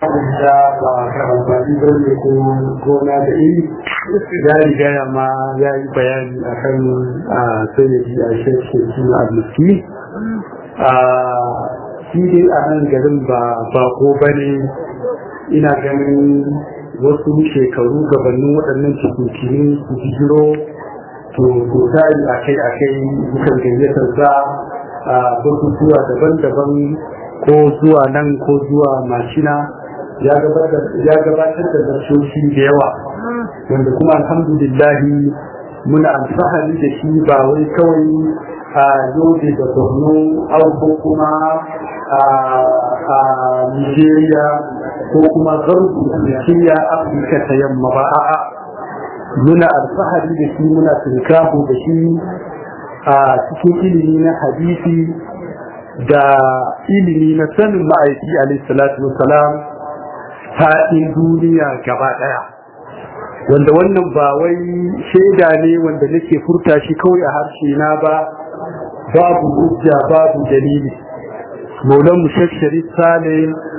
da ba karambani ba ne ko gona da iri ya riga ya ma ya yi bayani a kan sanadi a shekki a muski shi dai a nan garin ba bako ba ne ina ganin wasu shekaru gabanin waɗannan cikin su jiro to ko tari a kai a kai bukan gayyatar za a batutuwa daban-daban ko zuwa nan ko zuwa mashina ya gabatar da zarsoshi da yawa wanda kuma alhamdulillahi muna alfahari da shi ba wai kawai a yobe da borno ko kuma a nigeria ko kuma garbu da afirka ta yamma ba a'a muna alfahari da shi muna tunkaho da shi a cikin ilimi na hadisi da ilimi na sanin ma'aiki alaihissalatu wasalam faɗin duniya gaba ɗaya wanda wannan ba wai shaida ne wanda nake furta shi kawai a harshe na ba babu hujja babu dalili maulan mushashari sale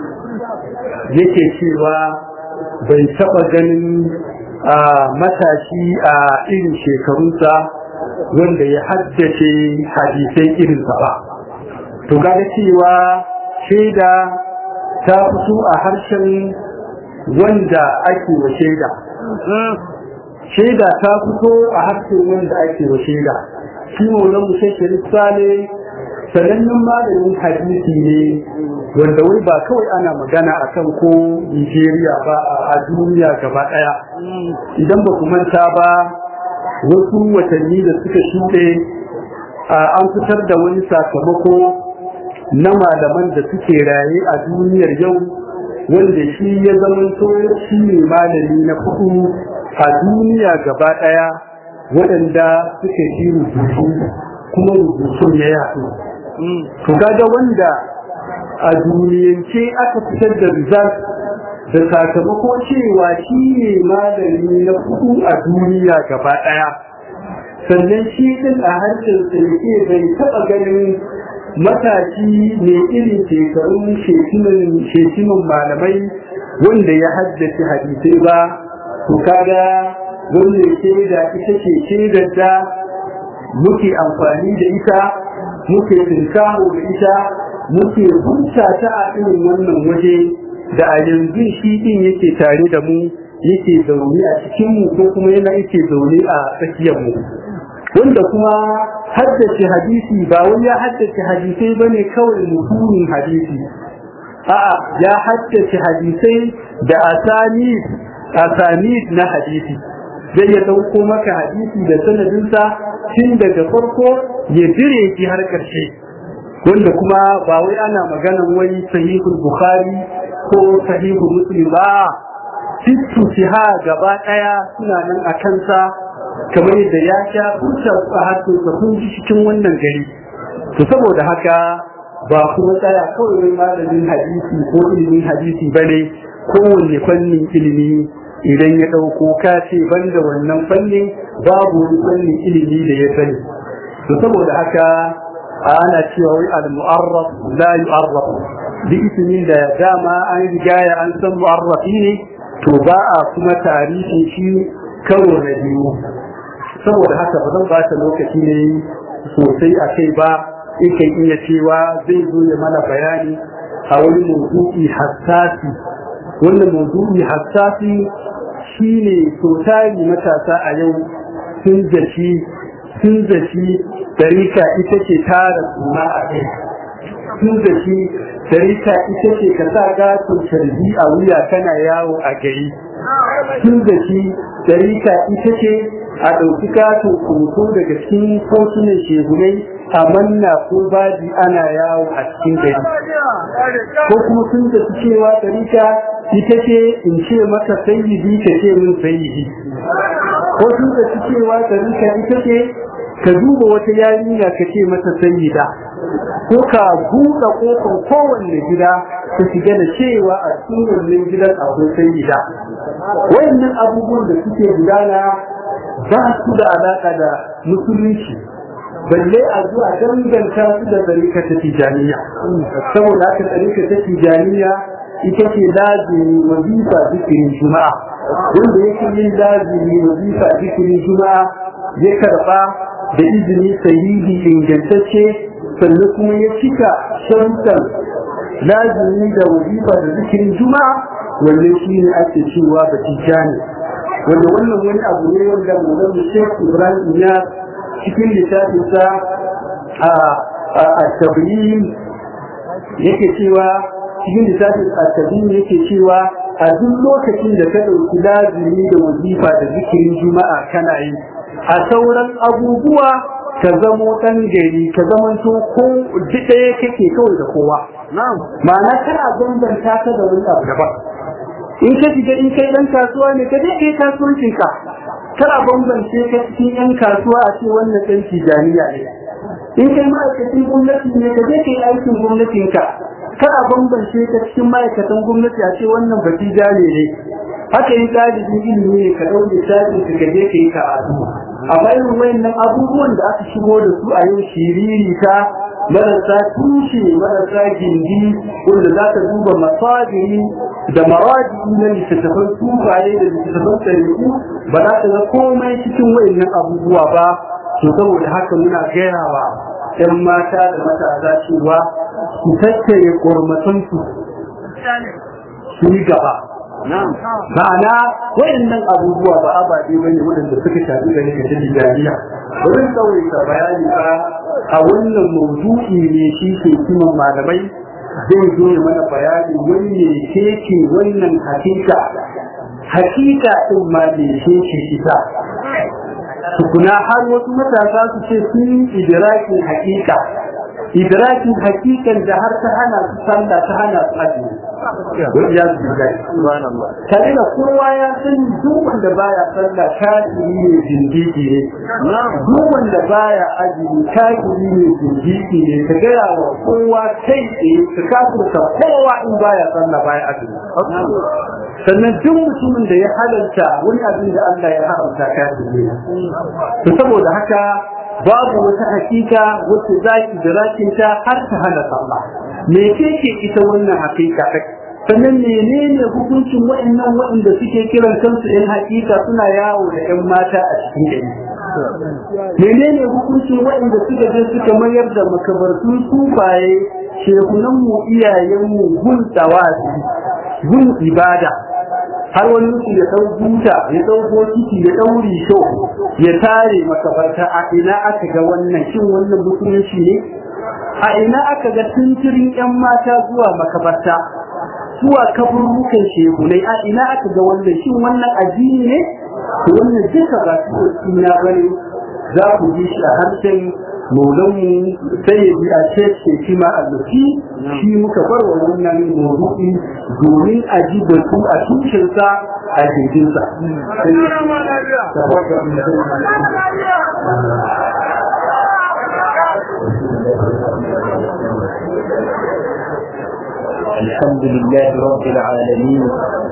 yake cewa bai taɓa ganin a matashi a irin shekarunsa wanda ya haddace hadisai irinsa ba to kaga cewa shaida ta fito a harshen wanda ake wa shaida shaida ta fito a harshen wanda ake wa shaida shi maulan mushashari sale sanannen malamin hadisi ne wanda wai ba kawai ana magana akan ko Nigeria ba a duniya gaba daya idan ba ku manta ba wasu watanni da suka shuɗe an fitar da wani sakamako na malaman da suke raye a duniyar yau wanda shi ya zamanto shi ne malami na kudu a duniya gaba daya waɗanda suka yi rubutu kuma rubutun ya yaɗu to kaga wanda a duniyance aka fitar da result da sakamako cewa shi ne malami na kudu a duniya gaba daya sannan shi din a harshen yake bai taba ganin matashi ne irin shekarun shekimin malamai wanda ya haddace hadisai ba to kaga wannan shaida ita ce shaidar da muke amfani da ita muke tinkaho da ita muke hunta ta a irin wannan waje da a yanzu shi din yake tare da mu yake zaune a cikin mu ko kuma yana yake zaune a tsakiyar mu wanda kuma haddace hadisi ba wai ya haddace hadisai bane kawai mutumin hadisi a'a ya haddace hadisai da asanid asanid na hadisi zai ya dauko maka hadisi da sanadinsa tun daga farko ya dire shi har ƙarshe wanda kuma ba wai ana maganan wai sahihul bukhari ko sahihul muslim ba sittu siha gaba daya suna nan a kansa kamar yadda ya sha furta a hatta ka kun ji cikin wannan gari to saboda haka ba kuma tsaya kawai wai malamin hadisi ko ilimin hadisi bane kowanne fannin ilimi idan ya ɗauko ka ce banda wannan fannin babu wani fannin ilimi da ya sani to saboda haka ana cewa wai al-mu'arraf la yu'arraf bi ismin da dama an rigaya an san mu'arrafi ne to ba a kuma tarihi shi karo na biyu saboda haka ba zan bata lokaci ne sosai a kai ba ikan iya cewa zai zo ya mana bayani a wani mawdu'i hassasi wannan mawdu'i hassasi shine totali matasa a yau sun zaci sun zaci tarika ita ce tara suna a kai sun zaci tarika ita ce ka sa gatun sharbi a wuya kana yawo a gari sun zaci tarika ita ce a ɗauki katin hoto daga cikin kotunan shehunai a manna ko baji ana yawo a cikin gari ko kuma sun zaci cewa tarika ita ce in ce maka sayyidi ka ce min sayyidi ko sun zaci cewa tarika ita ce ka duba wata yarinya ka ce mata sayyida ko ka buɗe ƙofar kowanne gida ka shiga da cewa a cikin wannan gidan akwai sayyida wayannan abubuwan da suke gudana ba su da alaƙa da musulunci balle a zuwa danganta su da tsarika ta tijaniya saboda haka tsarika ta tijaniya ita ce lazimi wazifa zikirin juma'a wanda yake yin lazimi wazifa zikirin juma'a ya karba da izini sahihi ingantacce sannan kuma ya cika shantar lazimi da wazifa da zikirin juma'a wannan shi ne ake cewa batija ne wanda wannan wani abu ne wanda mazan shek ibrahim ya cikin littafinsa a tabiyin yake cewa cikin littafin a tabiyin yake cewa a duk lokacin da ka ɗauki lazimi da wazifa da zikirin juma'a kana yi a sauran abubuwa ka zamo ɗan gari ka zamanto ko ɗaya kake kawai da kowa ma'ana kana bambanta ka da wani abu daban in ka shiga in kai ɗan kasuwa ne ka je kai kasuwancin ka kana bambance ka cikin yan kasuwa a ce wannan ɗan tijaniya ne in kai ma'aikacin gwamnati ne ka je kai aikin gwamnatin ka kana bambance ka cikin ma'aikatan gwamnati a ce wannan batija ne ne haka yin ɗalibin ilimi ne ka ɗauke shafi ka je ka yi karatu a bayan wayannan abubuwan da aka shigo da su a yau shiriri ta marasa tushe marasa gindi wanda za ka duba masabiri da mawadi na littattafan tufaye da littattafan tarihi ba za ka ga komai cikin wayannan abubuwa ba to saboda haka muna gaya wa 'yan mata da matasa cewa su tattare ƙormatansu su yi gaba ma'ana wayannan abubuwa ba ababe ba ne waɗanda suka shafi gani ga dalilin jariya wurin tsawaita bayani ba a wannan mawdu'i ne shi ke kiman malamai zai zo ya mana bayani wani ne ke ce wannan hakika hakika ɗin ma ne ke ce ita tukuna har wasu matasa su ce sun yi idrakin hakika idrakin hakikan da har ta hana su sallah ta hana su azumi wani ya su gai tare da kowa ya sani duk wanda baya sallah kafiri ne zindiki ne duk wanda baya azumi kafiri ne zindiki ne ka gaya wa kowa kai tsaye ka kafirta kowa in baya sallah baya azumi sannan duk mutumin da ya halarta wani abin da Allah ya haramta kafiri ne to saboda haka babu wata hakika wacce zaki da zakinta har ta hana sallah me ce ke ita wannan hakika sannan menene hukuncin waɗannan waɗanda suke kiran kansu yan hakika suna yawo da yan mata a cikin gari menene hukuncin waɗanda suka je suka mayar da makabartun sufaye shekunan mu iyayen mu gun tsawazi gun ibada har wani mutum ya ɗau buta ya ɗau bokiti ya ɗau risho ya tare makabarta a ina aka ga wannan shin wannan musulunci ne a ina aka ga tunturin yan mata zuwa makabarta zuwa kaburrukan shehunai a ina aka ga wannan shin wannan addini ne to wannan duka ba su ina bane za ku ji shi a harshen maulanmu sai ya ji a ce kima allufi shi muka bar wa wannan maudu'i domin a ji batu a tushensa a jirginsa. الحمد لله رب العالمين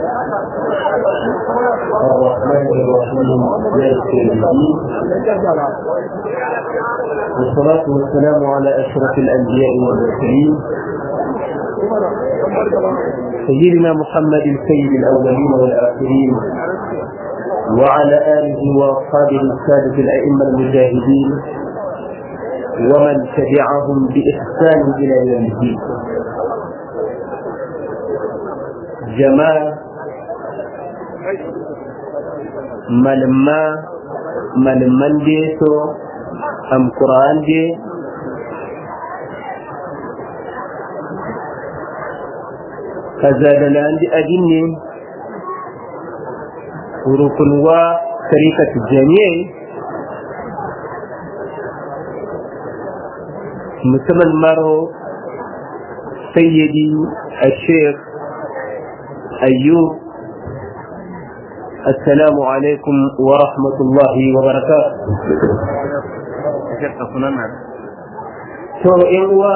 الرحمن الرحيم مالك الدين والصلاة والسلام على أشرف الأنبياء والمرسلين سيدنا محمد سيد الأولين والآخرين وعلى آله وأصحابه السادة الأئمة المجاهدين ومن تبعهم بإحسان إلى يوم الدين جماعة ملما ملمن ديسو أم قرآن دي كذا عندي أجني وركن وطريقة الجميع musamman maro sayyidi الشيخ أيوب السلام عليكم ورحمة الله وبركاته to uwa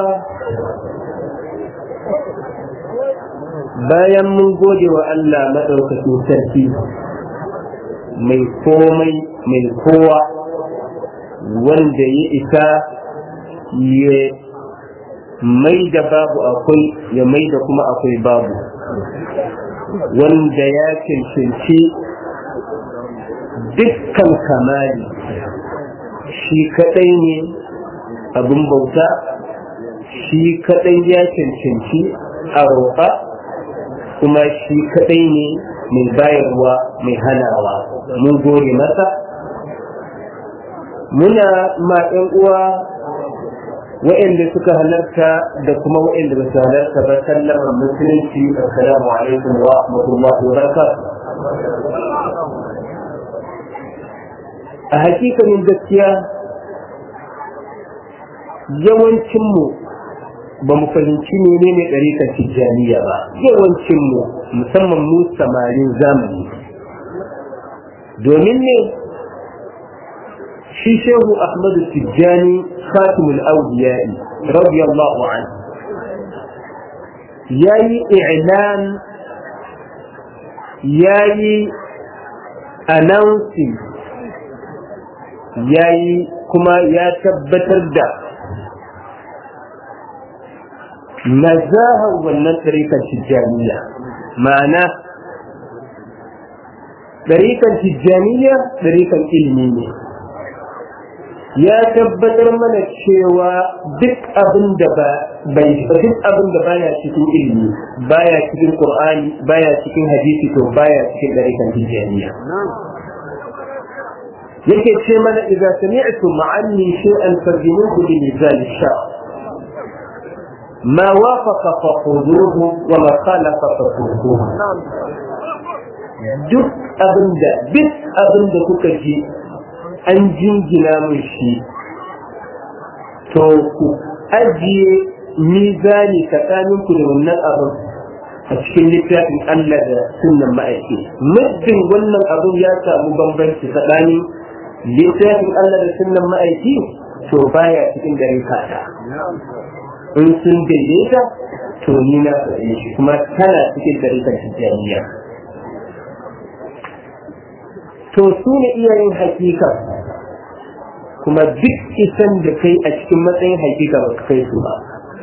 bayan mun gode wa Allah maɗaukacin sarki mai komai mai kowa wanda ya isa ya mai da babu akwai ya mai da kuma akwai babu wanda ya cancanci dukkan kamali shi kadai ne abin bauta shi kadai ya cancanci a roƙa kuma shi kadai ne mai bayarwa mai hanawa mun gode masa muna ma ɗan uwa waɗanda suka halarta da kuma waɗanda ba su halarta ba sallama musulunci assalamu alaikum wa rahmatullahi wa barakatuh a hakikanin gaskiya yawancinmu ba mu fahimci ne ne ɗarikar tijjaniya ba yawancinmu musamman mu samarin zamani domin ne shi shehu ahmadu tijjani khatimul awliya'i radiyallahu anhu yayi i'lan yayi announcing yayi kuma ya tabbatar da nazahar wannan ɗarikan tijjaniya ma'ana ɗarikan tijjaniya ɗarikan ilimi ne ya tabbatar mana cewa duk abin da ba bai duk abin da baya cikin ilimi baya cikin qur'ani baya cikin hadisi to baya cikin ɗarikan tijjaniya yake ce mana idza sami'tum ma'anni shay'an farjinuhu bi mizan ash-shar ما وافق فخذوه وما خالف فخذوه duk abin da duk abin da kuka ji an jingina mun shi to ku ajiye mizani tsakanin ku da wannan abin a cikin littafin Allah da sunnan ma'aiki muddin wannan abin ya samu bambanci tsakanin littafin Allah da sunnan ma'aiki to baya cikin gare kata in sun daidaita to ni na faɗe shi kuma tana cikin dariƙar tijjaniya to su ne iyayen hakika kuma duk isan da kai a cikin matsayin hakika ba kai su ba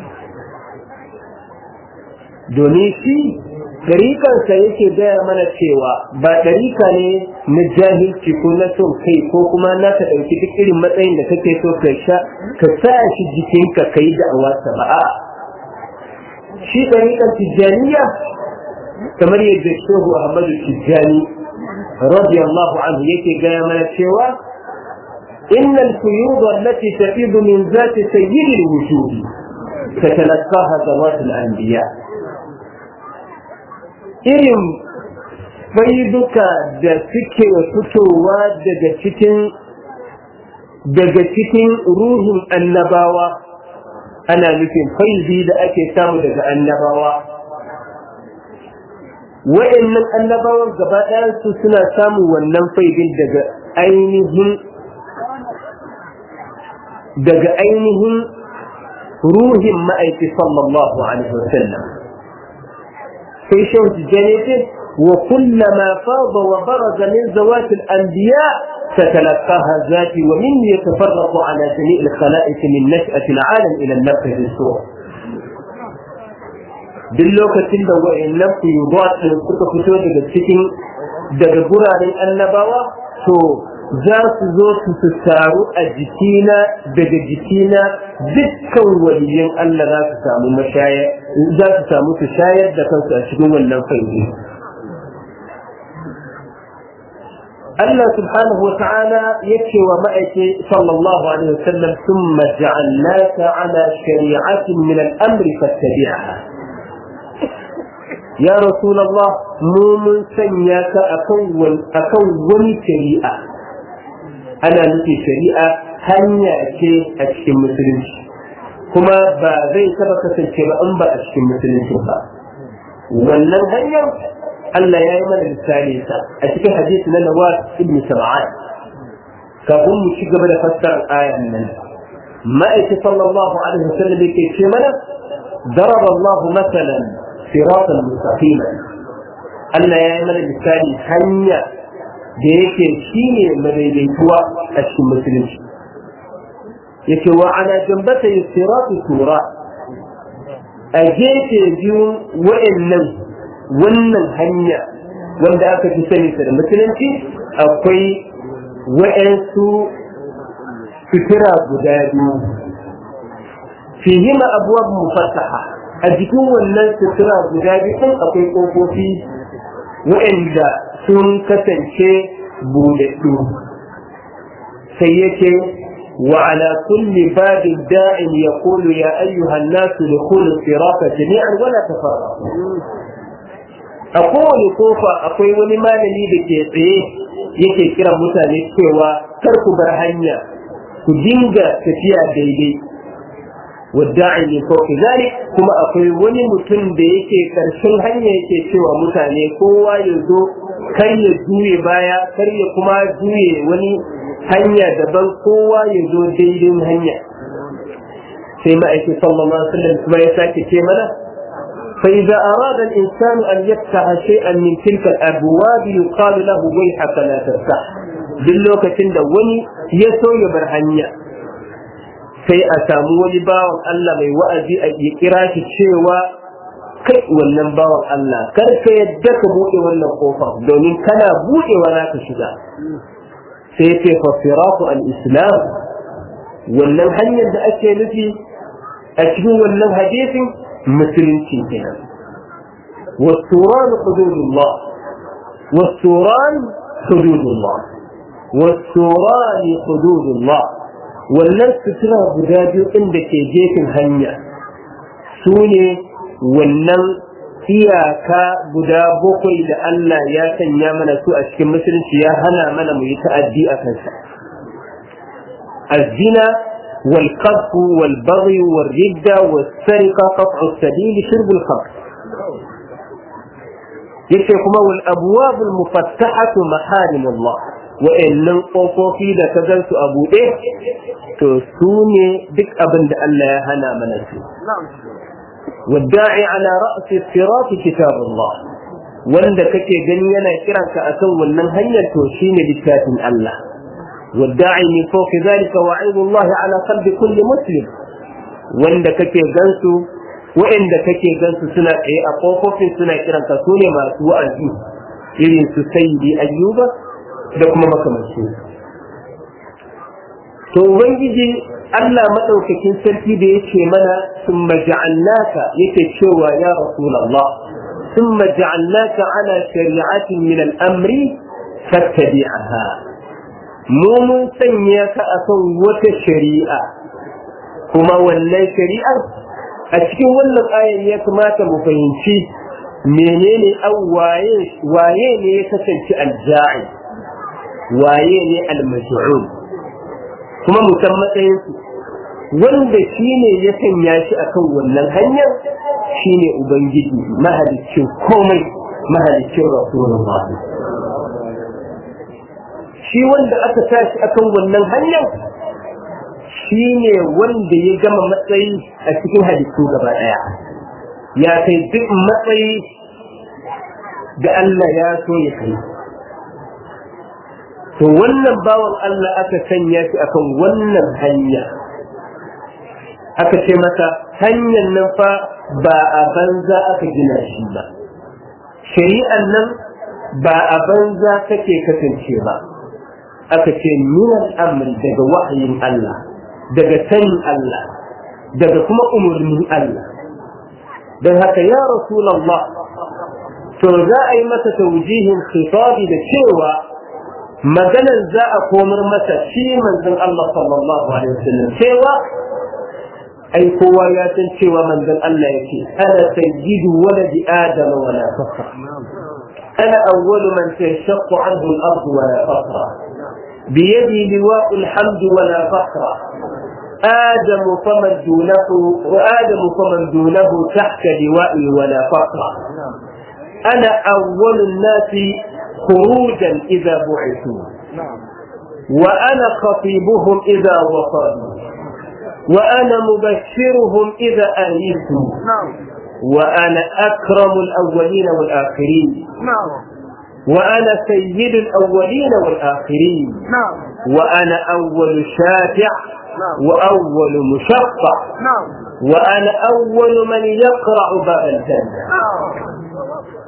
domin shi ɗariƙarsa yake gaya mana cewa ba ɗariƙa ne na jahilci ko na son kai ko kuma na ka ɗauki duk irin matsayin da kake so ka sha ka sa shi jikinka ka yi da'awarsa ba a shi ɗariƙar tijjaniya kamar yadda shehu ahmadu tijjani radiyallahu anhu yake gaya mana cewa إن الفيوض التي تفيض من ذات سيد الوجود تتلقاها ذوات الأنبياء irin faiduka da suke fitowa daga cikin daga cikin ruhin annabawa ana nufin faizi da ake samu daga annabawa wa'annan annabawan gaba su suna samun wannan faidin daga ainihin daga ainihin ruhin ma'aiki sallallahu alaihi wasallam sai shehu tijjani ce wa kullama fada wa baraza min zawat al-anbiya تتلقاها ذاتي ومن يتفرق على جميع الخلائق من نشأة العالم إلى النفخ في الصور duk lokacin da wa'annan fiyubat din suka fito daga cikin daga guraren annabawa to za su zo su su taru a jikina daga jikina dukkan waliyan Allah za su samu mashayar za su samu su shayar da kansu a cikin wannan fai'i Allah subhanahu wa ta'ala yake wa ma'aike sallallahu alaihi wasallam thumma ja'alnaka ala shari'atin min al-amri fattabi'ha ya rasulullah mu mun sanya ka akan akan wani shari'a ana nufi shari'a hanya ce a cikin musulunci kuma ba zai taba kasance ba in ba a cikin musulunci ba wannan hanyar Allah ya yi mana misali sa a cikin hadisi na Nawaz ibn Sam'an kafin mu ci gaba da fassarar ayan nan ma'aiki sallallahu alaihi wasallam yake ce mana ضرب الله مثلا صراطا مستقيما Allah ya yi mana misali hanya da yake shi ne madaidaituwa a cikin musulunci yake wa ana jambata yi siratu tura a gefe biyun wa'annan wannan hanya wanda aka fi sani da musulunci akwai wa'yansu sutura guda biyu fihima abuwa mufasaha a jikin wannan sutura guda biyu ɗin akwai ƙofofi waɗanda sun kasance buɗaɗɗu sai yake وعلى كل باب داع يقول يا أيها الناس دخولوا الصراط جميعا ولا تفرقوا أقول كوفا أقول ولي ما لي بكي yake kiran mutane cewa kar ku bar hanya ku dinga tafiya daidai wadda'i ne ko zalik kuma akwai wani mutum da yake karshen hanya yake cewa mutane kowa ya zo kar ya juye baya kar ya kuma juye wani hanya daban kowa ya zo daidai hanya sai ma'aikin sallallahu alaihi wasallam kuma ya sake ce mana فإذا أراد الإنسان أن يفتح شيئا من تلك الأبواب يقال له ويحك لا تفتح باللوكة da wani ya so ya bar hanya sai a samu wani bawan Allah mai wa'azi a ya kira shi cewa kai wannan bawan Allah kar ka yadda ka buɗe wannan kofa domin kana buɗewa za ka shiga sai ce fa firaku al-islam wannan hanyar da ake nufi a cikin wannan hadisin musulunci kenan والسوران حدود الله والسوران حدود الله والسوران حدود الله wannan sutura guda biyu inda ke gefen hanya su ne wannan iyaka guda bakwai da Allah ya sanya mana su a cikin musulunci ya hana mana mu yi ta'addi a kansa الزنا والقذف والبغي والردة والسرقة قطع السبيل شرب الخمر yake kuma wal abwabul mufattahatu maharimullah wa'annan kofofi da ka gan su a buɗe to su ne duk abin da Allah ya hana mana su wadda'i ala ra'si sirati kitabullah wanda kake gani yana kiranka akan wannan hanyar to shine littafin Allah wadda'i min fawqi zalika wa'idullah ala qalbi kulli muslim wanda kake gansu wa'anda kake gansu suna tsaye a kofofin suna kiranka su ne masu wa'azi irin su sayyidi ayyuba da kuma makamancin to ubangiji Allah madaukakin sarki da yake mana sun maja'annaka yake cewa ya rasulullah sun maja'annaka ala shari'atin min al'amri fattabi'aha mu mun sanya ka akan wata shari'a kuma wannan shari'ar a cikin wannan ayan ya kamata mu fahimci menene an waye waye ne ya kasance alja'i waye ne almaj'ul kuma mu san matsayin su wanda shine ya sanya shi akan wannan hanyar shine ubangiji mahaliccin komai mahaliccin rasulullah shi wanda aka tashi akan wannan hanyar shi ne wanda ya gama matsayi a cikin halittu gaba ɗaya ya kai duk matsayi da Allah ya so ya kai to wannan bawan Allah aka sanya shi akan wannan hanya aka ce masa hanyar nan fa ba a banza aka gina shi ba shari'an nan ba a banza kake kasance ba aka ce minan amri daga wahayin Allah daga sanin Allah daga kuma umarnin Allah don haka ya Rasulallah to za a yi masa taujihin khitabi da cewa maganar za a komar masa shi manzon Allah sallallahu alaihi wasallam cewa ai kowa ya san cewa manzon Allah yake ana sayyidu waladi adama wala fakhra ana awwalu man tashaqqu anhu al-ard wala fakhra بيدي لواء الحمد ولا فخر آدم فمن دونه وآدم فمن دونه تحت لوائي ولا فخر أنا أول الناس خروجا إذا بعثوا وأنا خطيبهم إذا وصلوا وأنا مبشرهم إذا آيسوا وأنا أكرم الأولين والآخرين وأنا سيد الأولين والآخرين وأنا أول شافع وأول مشفع وأنا أول من يقرع باب الجنة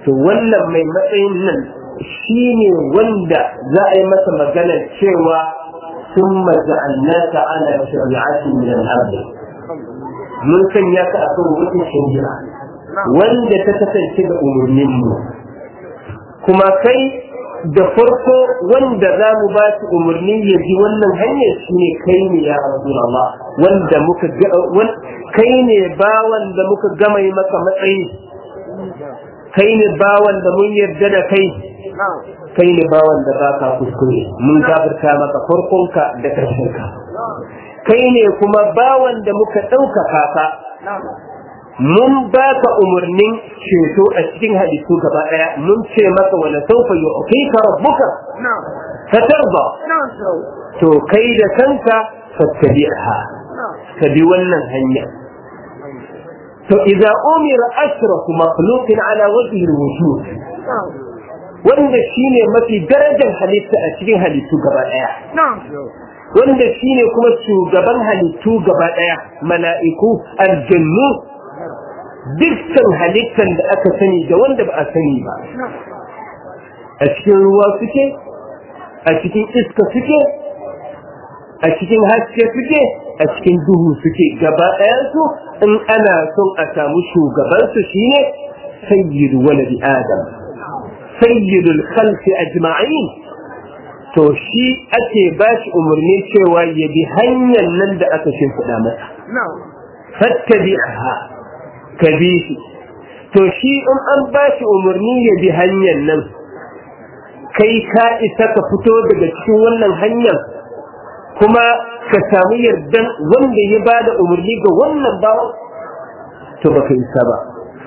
to wannan mai matsayin nan shi ne wanda za a yi masa magana cewa sun maja'annaka ala shari'atin min al-ard mun sanya ka a kan wata shari'a wanda ta kasance da umarnin mu kuma kai da farko wanda za mu ba su umarni ya ji wannan hanyar shi ne kai ne ya Rasulullah wanda muka kai ne bawan da muka gama yi maka matsayi kai ne bawan da mun yarda da kai kai ne bawan da ba ka kuskure mun gafarta maka farkonka da ƙarshenka kai ne kuma bawan da muka ɗaukaka ka mun ba ka umarnin ceto a cikin halittu gaba ɗaya mun ce maka wani saufa yi ofi ka rabbuka ka tarba to kai da kanka fattabi'ha ka bi wannan hanya to idza umira ashraku makhluqin ala wajhi al-wujud wanda shine mafi darajar halitta a cikin halittu gaba daya wanda shine kuma shugaban halittu gaba daya mala'iku aljannu dukkan halittan da aka sani da wanda ba a sani ba a cikin ruwa suke a cikin iska suke a cikin haske suke a cikin duhu suke gaba ɗayansu in ana son a samu shugabansu shine sayyidu waladi adam sayyidul khalqi ajma'in to shi ake ba shi umarni cewa ya bi hanyar nan da aka shimfiɗa masa fattabi'aha ka bi shi to shi in an ba shi umarni ya bi hanyar nan kai ka isa ka fito daga cikin wannan hanyar kuma ka samu yardan wanda ya ba da umarni ga wannan bawan to baka isa ba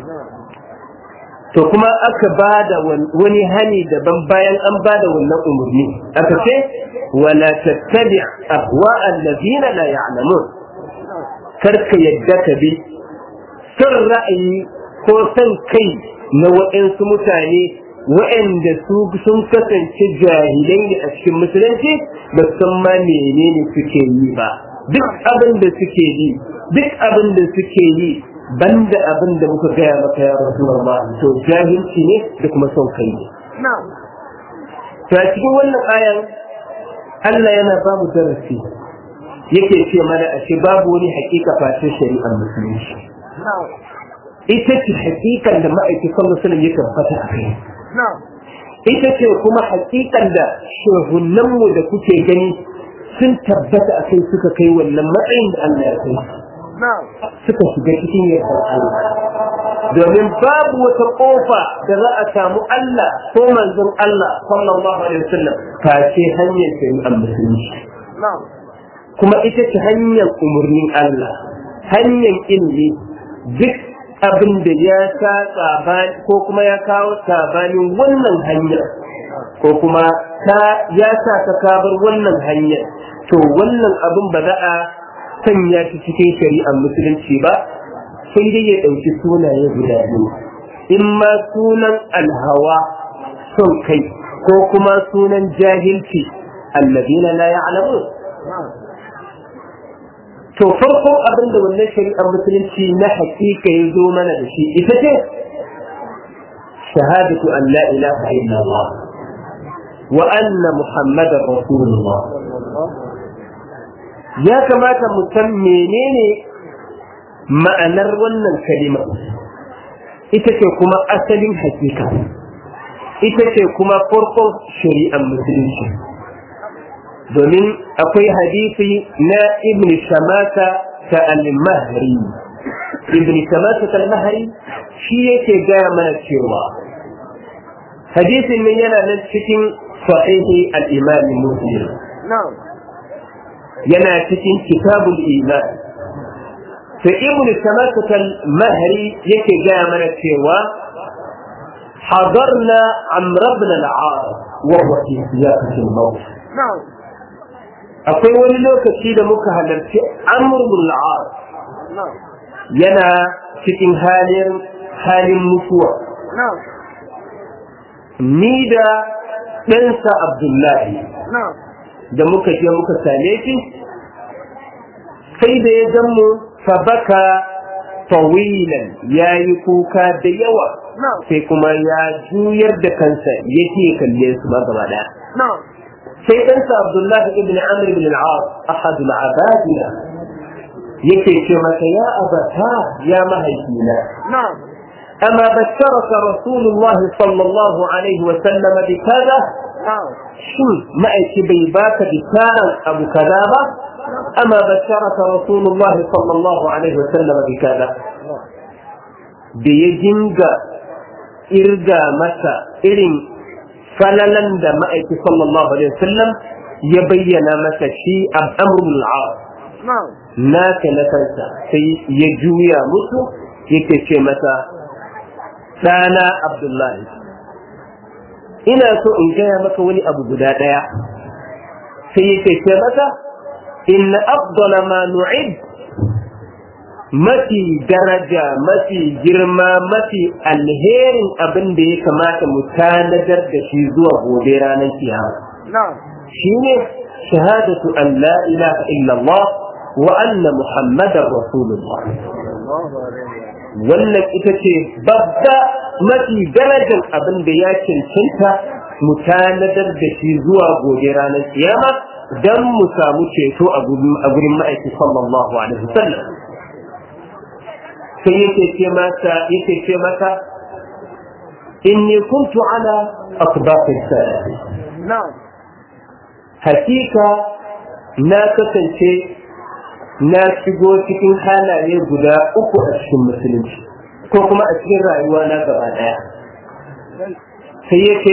to kuma aka ba da wani hani daban bayan an ba da wannan umarni aka ce wala tattabi ahwa allazina la ya'lamun kar ka yadda ka bi son ra'ayi ko son kai na waɗansu mutane waɗanda su sun kasance jahilai ne a cikin musulunci ba san ma menene suke yi ba duk abin da suke yi duk abin da suke yi banda abin da muka gaya maka ya rasulullah to jahilci ne da kuma son kai ne to a cikin wannan ayan Allah yana ba mu darasi yake ce mana a ce babu wani hakika face shari'ar musulunci ita ce hakikan da ma'aikatan musulun ya tabbata a kai ita ce kuma hakikan da shehunanmu da kuke gani sun tabbata a kai suka kai wannan matsayin da Allah ya kai suka shiga cikin yardar Allah domin babu wata kofa da za a samu Allah ko manzon Allah sallallahu alaihi wasallam face hanyar shari'ar musulunci kuma ita ce hanyar umarnin Allah hanyar ilmi duk abin da ya sa sabani ko kuma ya kawo sabanin wannan hanyar ko kuma ta ya sa ka kabar wannan hanyar to wannan abin ba za a sanya shi cikin shari'ar musulunci ba sai dai ya ɗauki sunaye guda biyu in ma sunan alhawa son kai ko kuma sunan jahilci allazina la ya'lamun to farko abin da wannan shari'ar musulunci na hakika ya zo mana da shi ita ce shahadatu an la ilaha illallah wa anna muhammadar rasulullah ya kamata mu san menene ma'anar wannan kalima ita ce kuma asalin hakika ita ce kuma farkon shari'ar musulunci domin akwai hadisi na ibn shamata ta al-mahri ibn shamata ta al-mahri shi yake gaya mana cewa hadisin nan yana nan cikin sahihi al-imam muslim yana cikin kitabul iman sai ibn shamata ta al-mahri yake gaya mana cewa حضرنا عمرو بن العاص وهو في سياقة الموت akwai wani lokaci da muka halarci amurmul al'ar yana cikin halin halin mutuwa ni da ɗansa abdullahi da muka je muka same shi sai da ya mu fabaka tawilan ya yi kuka da yawa sai kuma ya juyar da kansa yake kalle su ba gaba daya sai ɗansa Abdullah ibn Amr ibn al-As ahad al-abadila yake ce masa ya abata ya mahaifina أما بشرك رسول الله صلى الله عليه وسلم بكذا شو ما bai baka بكارا أبو كذابة أما بشرك رسول الله صلى الله عليه وسلم بكذا بيجنجا إرجا مسا إرين فللن دا مأيك صلى الله عليه وسلم يبين مسا شيء أمر العاص naka na kansa sai ya juya musu yake ce masa ɗana abdullahi ina so in gaya maka wani abu guda ɗaya sai yake ce masa inna afdala ma nu'id mafi daraja mafi girma mafi alherin abin da ya kamata mu tanadar da shi zuwa gobe ranar kiyama shine shahadatu an la ilaha illallah wa anna muhammadar rasulullah wannan ita ce babba mafi darajar abin da ya cancanta mu tanadar da shi zuwa gobe ranar kiyama don mu samu ceto a gurin ma'aiki sallallahu alaihi wasallam sai yake ce mata yake ce mata inni kuntu ala asbaqi salati hakika na kasance na shigo cikin halaye guda uku a cikin musulunci ko kuma a cikin rayuwa na gaba daya sai yake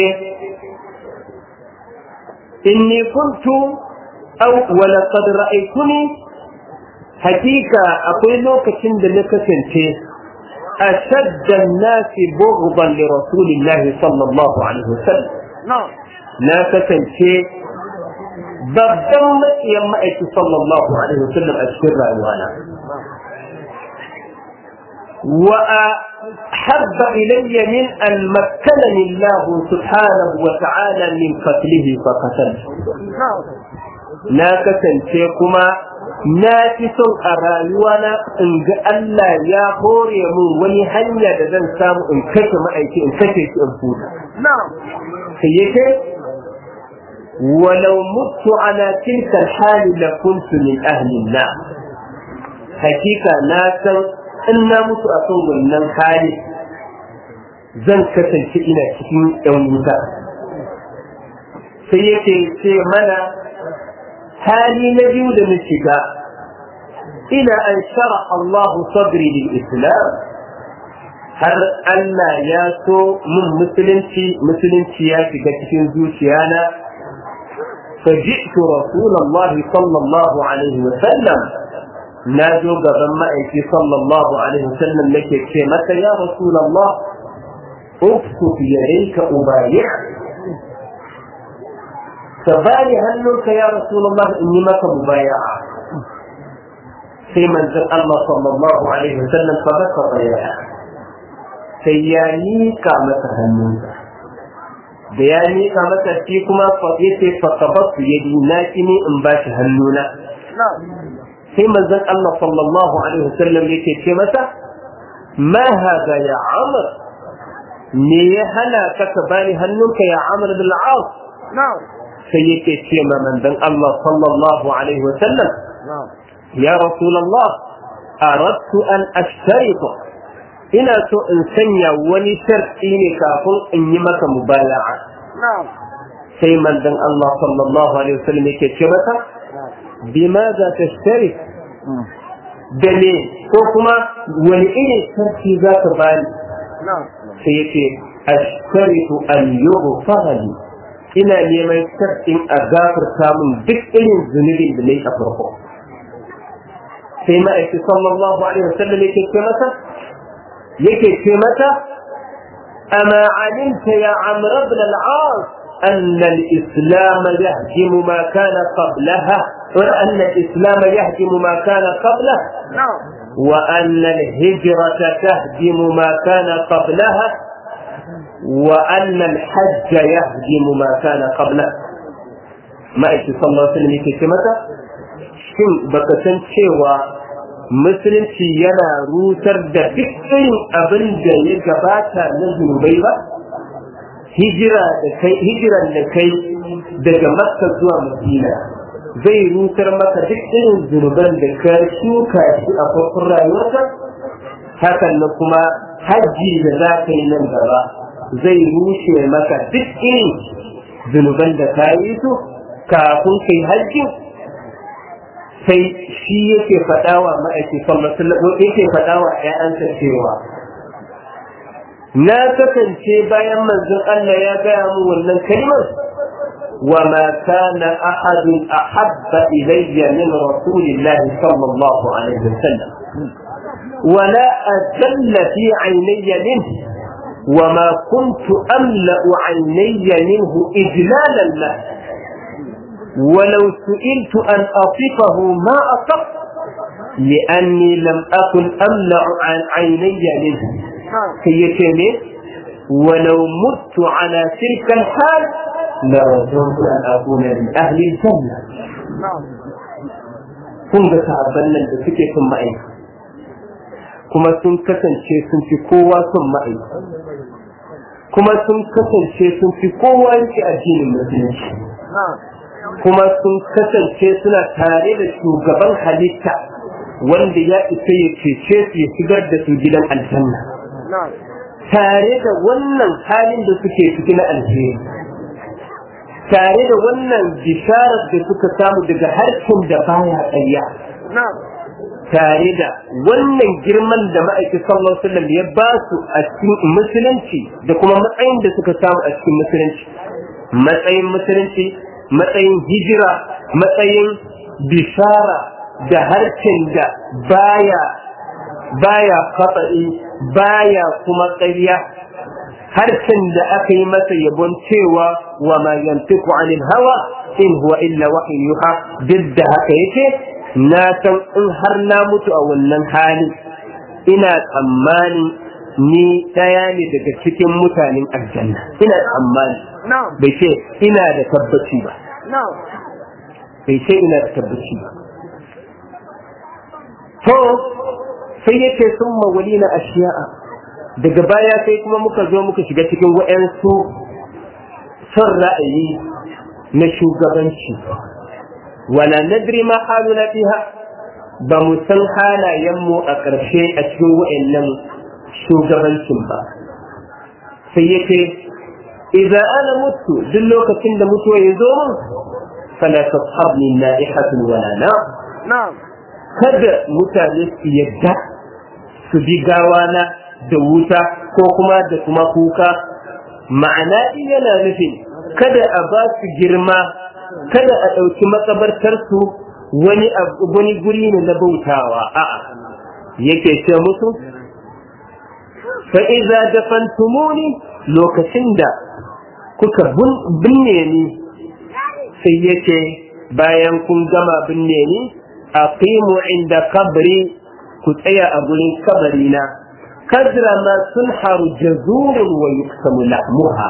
inni kuntu aw wala qad ra'aytuni hakika akwai lokacin da na kasance ashadda an-nas bughdan li rasulillah sallallahu alaihi wasallam na kasance babban matsiyan ma'aiki sallallahu alaihi wasallam a cikin rayuwana وأحب إلي من أن مكنني الله سبحانه وتعالى من قتله فقتلته na kasance kuma na fi son a rayuwana in ga Allah ya hore mun wani hanya da zan samu in kashe ma'aiki in kashe shi in futa. Sai yake ولو مت على تلك الحال لكنت من أهل النار حقيقة ناسا إن مت أصول من حال zan kasance ina cikin ‘yan wuta sai yake ce mana hali na biyu da na shiga ina an shara Allahu sadri lil Islam har Allah ya so mun musulunci musulunci ya shiga cikin zuciyana فجئت رسول الله صلى الله عليه وسلم ناجو قبل مأيكي صلى الله عليه وسلم لك كلمة يا رسول الله اكتب يديك أبايع فبالي هلك يا رسول الله إني مك مبايعة في منزل الله صلى الله عليه وسلم فبكى ضياعا سياني كامة هنوزة da ya miƙa masa shi kuma ya ce fasabatu ya na ki ne in ba shi hannuna sai manzon Allah sallallahu alaihi wasallam yake ce masa ma hada ya amr me ya hana ka ka bani hannunka ya amr bil as sai yake ce ma manzon Allah sallallahu alaihi wasallam ya rasulullah aradtu an ashtarita ina so in sanya wani sharɗi ne kafin in yi maka mubaya'a sai manzon Allah sallallahu alaihi wasallam yake ce mata bimaza tashtari da ne ko kuma wani irin sarki za ka bani sai yake ashtaritu an yughfara li ina neman sharɗin a gafarta min duk irin zunubin da nayi a farko sai ma'aiki sallallahu alaihi wasallam yake ce mata yake ce mata ama alimta ya amr ibn al-as أن الإسلام يهدم ما كان قبلها وأن الإسلام يهدم ما كان قبله وأن الهجرة تهدم ما كان قبلها وأن الحج يهدم ما كان قبله ما إيش صلى الله عليه وسلم يكي كمتا شن بكسن شوى musulunci yana rusar da duk irin abin da ya gabata na zunubai ba hijira da kai hijiran da kai daga makka zuwa madina zai rusar maka duk irin zunuban da ka shuka shi a farkon rayuwarka hakan na kuma hajji da za ka yi nan gaba zai rushe maka duk irin zunuban da ka yi su kafin kai hajji sai shi yake faɗawa ma'aikatan masallaci yake faɗawa ‘ya'yansa cewa na kasance bayan manzon Allah ya gaya mu wannan kalmar wa ma kana ahadun ahabba ilayya min rasulillah sallallahu alaihi wasallam ولا أجل في عيني منه وما كنت أملأ عيني منه إجلالا له ولو سئلت أن أصفه ما أصفت لأني لم أكن أملأ عن عيني منه كيتني ولو مت على تلك الحال لرجوت أن أكون من أهل الجنة kun ga sahabban nan da suke son ma'aika kuma sun kasance sun fi kowa son ma'aika kuma sun kasance sun fi kowa yake addinin musulunci kuma sun kasance suna tare da shugaban halitta wanda ya isa ya cece su ya shigar da su gidan aljanna tare da wannan halin da suke ciki na alheri tare da wannan bisharar da suka samu daga harshen da baya ƙarya tare da wannan girman da ma'aikin sallallahu alaihi wasallam ya ba su a cikin musulunci da kuma matsayin da suka samu a cikin musulunci matsayin musulunci matsayin hijira matsayin bishara da harshen da baya baya fatsa'i baya kuma ƙarya harshen da aka yi masa yabon cewa wa ma yantiku anil hawa in huwa illa wahyin yuha duk da haka yake na san in har na mutu a wannan hali ina tsammani ni ɗaya ne daga cikin mutanen aljanna ina tsammani bai ce ina da tabbaci ba bai ce ina da tabbaci ba to sai yake sun mawali na ashiya'a daga baya sai kuma muka zo muka shiga cikin wa'yansu son ra'ayi na shugabanci wala nadri ma haluna fiha ba mu san halayenmu a ƙarshe a cikin wa'annan shugabancin ba sai yake idza ana mutu duk lokacin da mutuwa ya zo min fala tashabni na'ihatun wala na kada mutane su yadda su bi gawana da wuta ko kuma da kuma kuka ma'ana yana nufin kada a ba su girma kada a ɗauki makabartarsu wani wani guri ne na bautawa a'a yake ce musu fa iza dafantumuni lokacin da kuka binne ni sai yace bayan kun gama binne ni aqimu inda kabri ku tsaya a gurin kabari na kadra ma sunharu jazurun wa yuksamu lahmuha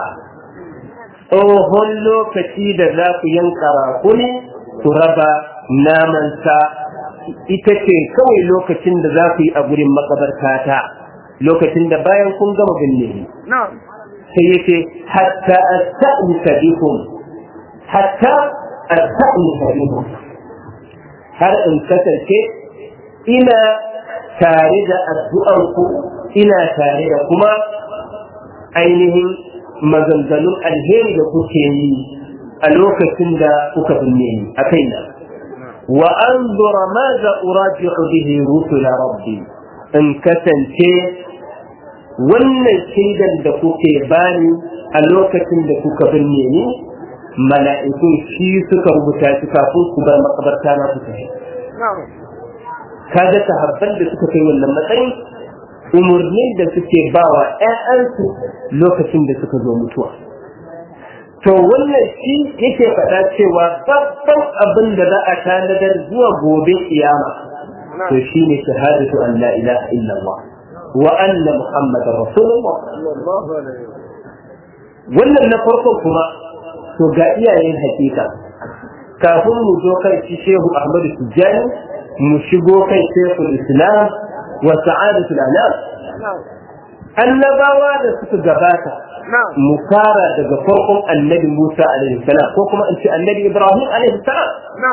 tsohon lokaci da za ku yanka rakuni ku raba namansa ita ce kawai lokacin da za ku yi a gurin makabartata lokacin da bayan kun gama binne sai yace hatta asta'nisa bikum hatta asta'nisa bikum har in kasance ina tare da addu'arku ina tare da kuma ainihin maganganun alheri da kuke yi a lokacin da kuka binne ni a kaina wa anzura ma za uraji'u bihi rusula rabbi in kasance wannan shaidan da kuke bani a lokacin da kuka binne ni mala'ikun shi suka rubuta shi kafin ku bar makabarta na su tafi kaga sahabban da suka kai wannan matsayin umarnin da suke ba wa ‘ya'yansu lokacin da suka zo mutuwa. To wannan shi yake faɗa cewa babban abin da za a tanadar zuwa gobe kiyama. To shi ne shahadatu an la ilaha illallah wa anna muhammadar rasulullah. Wannan na farko kuma to ga iyayen hakika kafin mu zo kai shi shehu Ahmadu Tijjani mu shigo kai shekul islam wa sa'adatul anam annabawa da suka gabata mu fara daga farkon annabi Musa alaihi salam ko kuma in ce annabi Ibrahim alaihi salam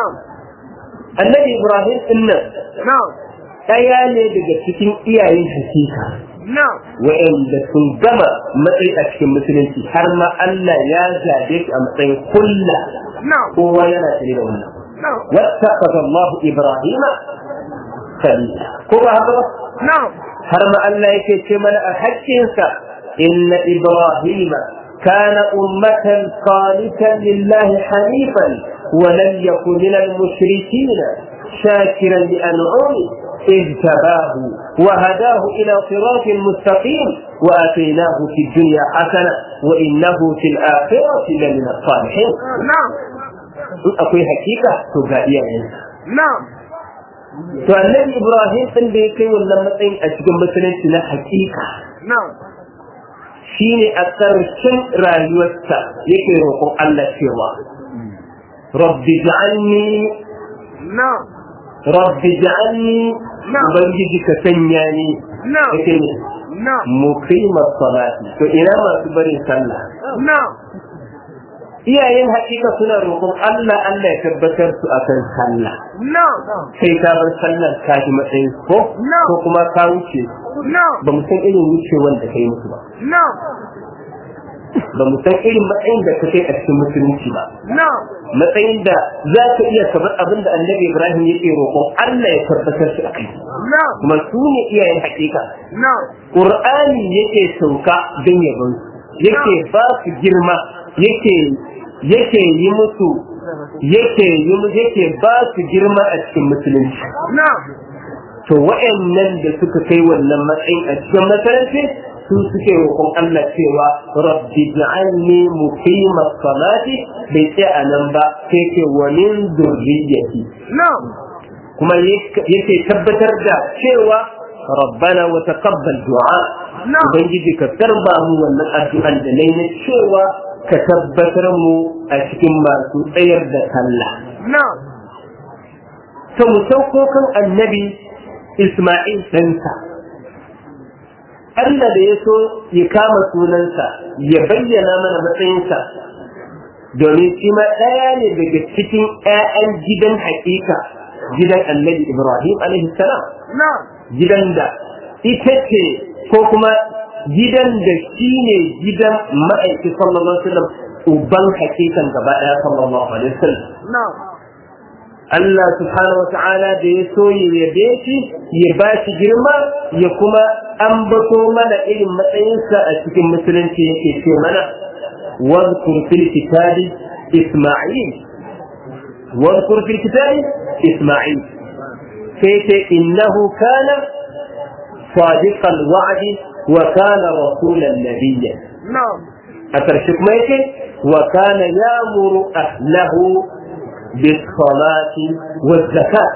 annabi Ibrahim din nan ɗaya ne daga cikin iyayen hakika wa'anda sun gama matsayi a cikin musulunci har ma Allah ya zabe shi a matsayin kulla kowa yana tare da wannan wattaqada Allah Ibrahim khalila ko ba haka ba har ma Allah yake ce mana a haƙƙinsa inna Ibrahim كان أمة قانتا لله حنيفا ولم يكن من المشركين شاكرا لأنعمه اجتباه وهداه إلى صراط مستقيم وآتيناه في الدنيا حسنة وإنه في الآخرة لمن الصالحين نعم أقول حقيقة تبقى نعم to annabi ibrahim din da ya kai wannan matsayin a cikin musulunci na hakika نعم shine a ƙarshen rayuwarsa yake roƙon Allah cewa rabbi ja'alni نعم rabbi ja'alni Na'am. ubangiji ka sanya ni Na'am. yake ne نعم muqimar salati to ina masu barin sallah نعم iyayen hakika suna roƙon Allah Allah ya tabbatar su akan sallah نعم sai ka bar sallar ka ji matsayin ko Na'am. ko kuma ka wuce نعم ba mu san irin wucewar da kai musu ba نعم ba mu san irin matsayin da ka kai a cikin musulunci ba نعم matsayin da za ka iya kamar abin da annabi ibrahim yake roƙon Allah ya tabbatar su akai نعم kuma su ne iyayen hakika نعم Qur'ani yake sauka don yabon su yake ba su girma yake yake yi musu yake yi mu- yake ba su girma a cikin musulunci نعم to wa'annan da suka kai wannan matsayin a cikin masaranci su suke roƙon Allah cewa rabbi ja'alni muqima salati bai ce a nan ba sai ce wa min zurriyyati نعم kuma yake tabbatar da cewa rabbana wa taqabbal du'a Na'am. ubangiji ka karba mu wannan addu'an da nayi na cewa ka tabbatar mu a cikin masu tsayar da sallah نعم to mu sauko kan annabi Isma'il ɗansa Allah da ya so ya kama sunansa ya bayyana mana matsayinsa domin shi ma ɗaya ne daga cikin 'ya'yan gidan haƙiƙa gidan annabi Ibrahim alaihi salam نعم gidan da ita ce ko kuma gidan da shi ne gidan ma'aiki sallallahu alaihi wasallam uban hakikan gaba ɗaya sallallahu alaihi wasallam نعم Allah subhanahu wa ta'ala da ya so ya yabe shi ya ba shi girma ya kuma ambato mana irin matsayinsa a cikin musulunci yake ce mana wadkur fil kitabi Isma'il wadkur fil kitabi Isma'il sai ce innahu kana sadiqal wa'di wa kana rasulan nabiyya نعم a ƙarshe kuma yake wa kana yamuru ahlahu بالصلاة والزكاة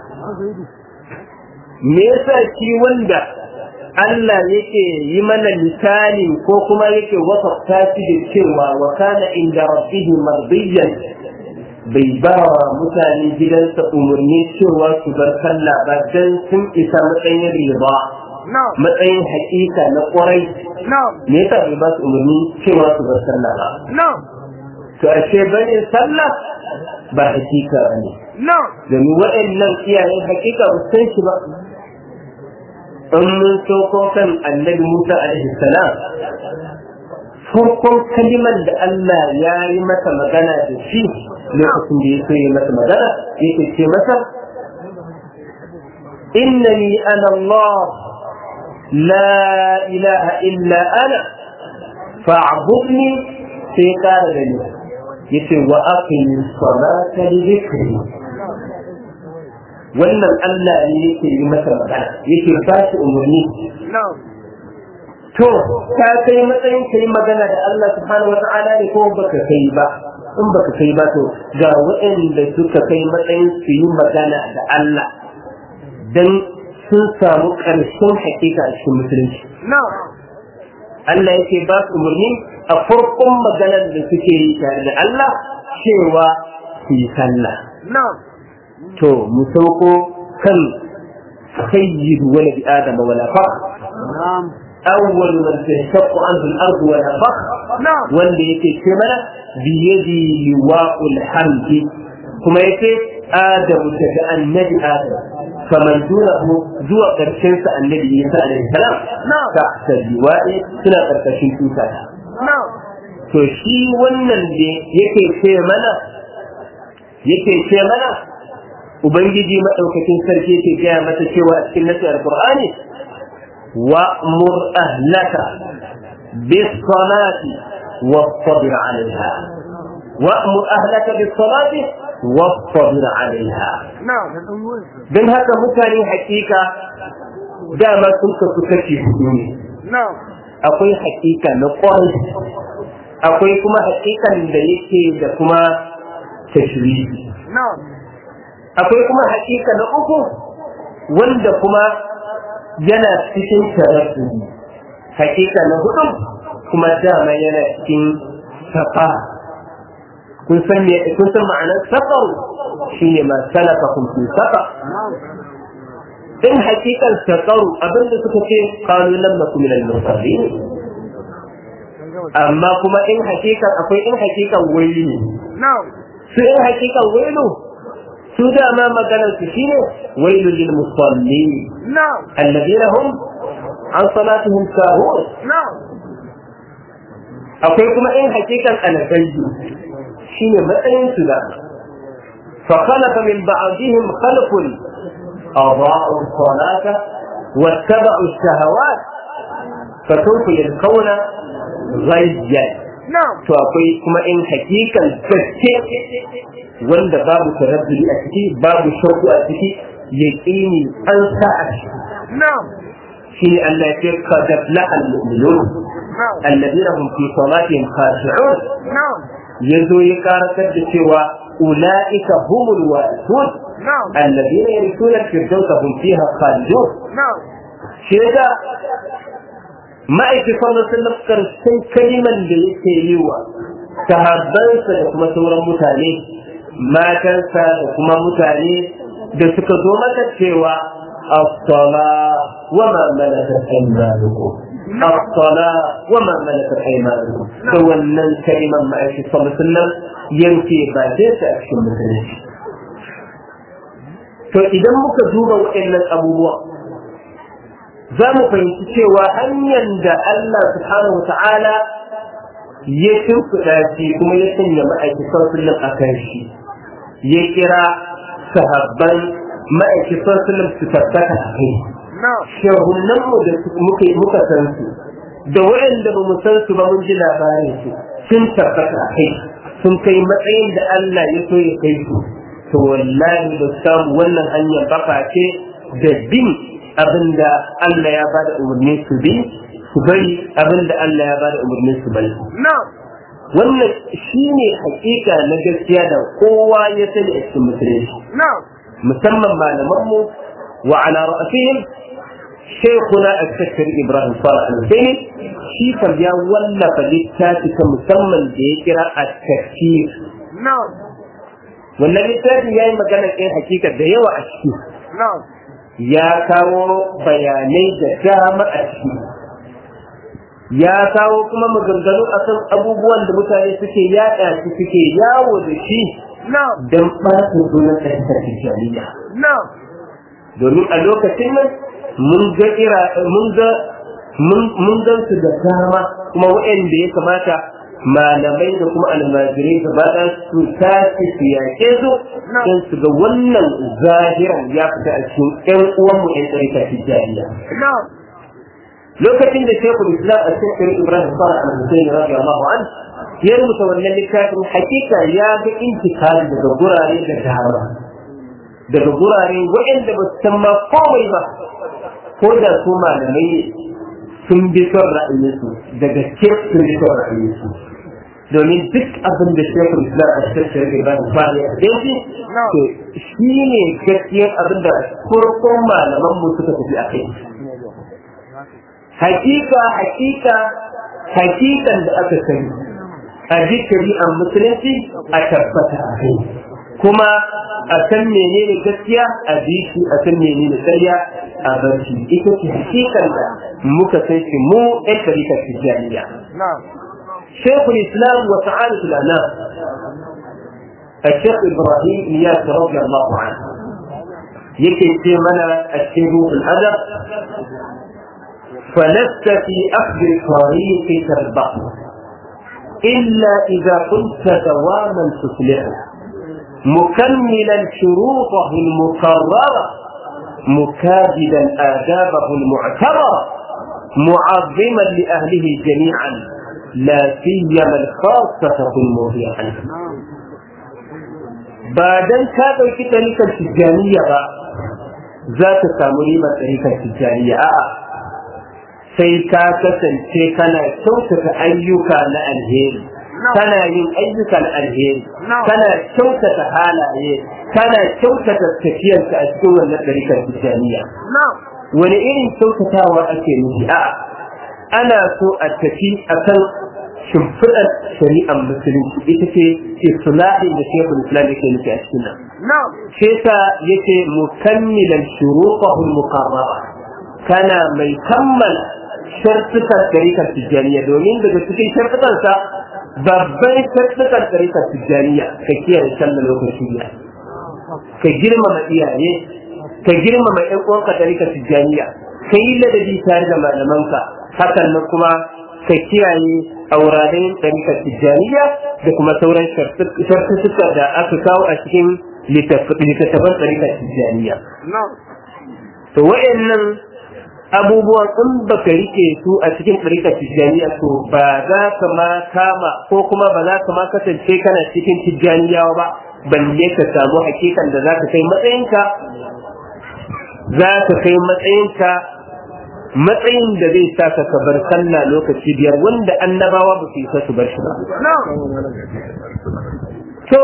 me yasa shi wanda Allah yake yi mana misali ko kuma yake wasafta shi da cewa wa kana inda rabbihi mardiyan bai ba wa mutane gidansa umarni cewa su bar sallah ba dan sun isa matsayin riba نعم matsayin hakika na kwarai نعم me yasa bai ba su umarni cewa su bar sallah ba نعم to ashe bane sallah ba hakika ne نعم domin waɗannan iyayen hakika ba su san shi ba in mun sauko kan annabi Musa alaihi salam farkon kalimar da Allah ya yi masa magana da shi lokacin da ya so yi masa magana yake ce masa innani ana Allah la ilaha illa ana fa'budni sai kara da ni yace wa aqimi salata li dhikri wannan Allah ne yake yi masa magana yake ba shi umarni نعم to ka kai matsayin kai magana da Allah subhanahu wata'ala ne ko baka kai ba in baka kai ba to ga waɗanda suka kai matsayin su yi magana da Allah dan sun samu ƙarshen hakika a cikin musulunci نعم Allah yake ba su umarni a farkon maganar da suke yi tare da Allah cewa su yi sallah نعم to mu sauko kan sayyidu walad adam wala fakhr نعم awwal man tashaqqu anhu al-ard wala fakhr نعم wanda yake ce mana biyadi liwa'ul hamdi kuma yake adamu daga annabi adam faman dunahu zuwa karshen sa annabi isa alaihi salam نعم ta liwa'i suna karkashin tuta نعم to shi wannan da yake ce mana yake ce mana ubangiji madaukakin sarki yake gaya mata cewa a cikin nasi alqur'ani wa'mur ahlaka bis-salati واصطبر عليها وأمر أهلك بالصلاة واصطبر عليها نعم don haka mutane hakika dama sun kasu kashi hudu ne نعم akwai hakika na kwarai akwai kuma hakikan da yake da kuma tashrihi نعم akwai kuma hakika na uku wanda kuma yana cikin taraddudi hakika na hudu kuma dama yana cikin safa kun san me kun san ma'anar safar shine ma salakakum fi safa in hakikan sakaru abinda suka ce qalu lam nakum min al-musallin amma kuma in hakikan akwai in hakikan waili ne نعم su in hakikan wailu su dama maganar su shine wailu lil musallin نعم alladhina hum an salatihim sahun نعم akwai kuma in hakikan alghayyu shine matsayin su da fa khalaqa min ba'dihim khalqun أضاعوا الصلاة واتبعوا الشهوات فسوف يلقون غيا نعم to akwai kuma in hakikan gaske wanda babu taraddudi a ciki babu shauku a ciki yaqini an sa a ciki نعم shine Allah ya ce qad aflaha al-mu'minun نعم alladhina hum fi salatihim khashi'un نعم yazo ya karatar da cewa ulaika humul warithun نعم alladhina yarithuna al-firdausa hum fiha khalidun نعم shi yasa ma'aikin sallallahu alaihi wasallam karshen kaliman da yake yi wa sahabbansa da kuma sauran mutane matansa da kuma mutane da suka zo maka cewa as-sala wa ma malakat aymanukum as-sala wa ma malakat aymanukum da wannan kaliman ma'aikin sallallahu alaihi wasallam yanke ba zai sa a cikin musulunci to idan muka duba waɗannan abubuwa za mu fahimci cewa hanyar da Allah subhanahu wa ta'ala ya shimfiɗa shi kuma ya sanya ma'aikatan sullum a kan shi ya kira sahabban ma'aikatan sullum su tabbata a kai نعم shahunan mu da muka muka san su da waɗanda ba mu san su ba mun ji labarin su sun tabbata a kai sun kai matsayin da Allah ya so ya kai su to wallahi ba su samu wannan hanyar baka ce da bin abinda Allah ya bada umarni su bi su bari abinda Allah ya bada umarni su bari نعم wannan shine hakika na gaskiya da kowa ya sani a cikin musulunci نعم musamman malamanmu wa ala ra'asihim shaykhuna al-shakkar Ibrahim Salih al-Husaini shi kan ya wallafa littafi ta musamman da ya kira at-tafsir نعم wannan littafi yayi magana ɗin hakika da yawa a ciki نعم ya kawo bayanai da dama a ciki ya kawo kuma maganganu akan abubuwan da mutane suke yaɗa su suke yawo da shi نعم don ɓata sunan ɗaukar tijjaniya نعم domin a lokacin nan mun ga ira mun ga mun gan su da dama kuma waɗanda ya kamata malamai da kuma almajirai gaba ɗaya su tashi su yaƙe su don su ga wannan zahiran ya fita a cikin ƴan uwanmu ƴan tsarika tijjaniya نعم lokacin da shekul islam a cikin ibrahim salih al-husayn radiyallahu an ya rubuta wannan littafin hakika ya ga intikali daga gurare da dama daga gurare waɗanda ba su san ma komai ba ko da su malamai ne sun bi son ra'ayinsu daga gaske sun bi son ra'ayinsu domin duk abin da shekul islam a cikin ibrahim salih al-husayn to shi ne gaskiyar abin da farkon malaman mu suka tafi a kai hakika hakika hakikan da aka sani a ji shari'ar musulunci a tabbata a kai kuma a san menene gaskiya a bi shi a san menene ƙarya a bar shi ita ce hakikan da muka san shi mu ɗan tarikar tijjaniya نعم شيخ الإسلام وسعادة الأنام الشيخ إبراهيم إياس رضي الله عنه يكي في منا الشيخ الأدب فلست في أخذ طريقك البحر إلا إذا كنت دواما تصلحه مكملا شروطه المقررة مكابدا آدابه المعتبرة معظما لأهله جميعا لا سيما الخاصة المرضية عنه بعدين كادوا طريقة التجانية ذات سامريمة طريقة التجانية آه sai ka kasance kana kyautata ayyuka na alheri kana yin ayyukan alheri kana kyautata halaye kana kyautata tafiyarka a cikin wannan ɗarikar tijjaniya نعم wani irin kyautatawa ake nufi a ana so a tafi a kan shimfiɗar shari'ar musulunci ita ce islahin da shekul islam yake nufi a cikin nan نعم shi yasa yace mukammilan shuruqahul muqarrara kana mai kammala shartukan tarikar tijjaniya domin daga cikin shartukansa babban shartukan tarikar tijjaniya ka kiyaye sallar lokaci ya ka girmama iyaye ka girmama ƴan uwanka tarikar tijjaniya ka yi ladabi tare da malamanka hakan nan kuma ka kiyaye auraden tarikar tijjaniya da kuma sauran shartuka da aka kawo a cikin littattafan tarikar tijjaniya نعم to wa'annan abubuwan in baka rike su a cikin ɗarikar tijjaniya to ba za ka ma kama ko kuma ba za ka ma kasance kana cikin tijjaniyawa ba balle ka samu hakikan da za ka kai matsayinka za ka kai matsayinka matsayin da zai sa ka bar sallah lokaci biyar wanda annabawa ba su yi su bar shi ba نعم to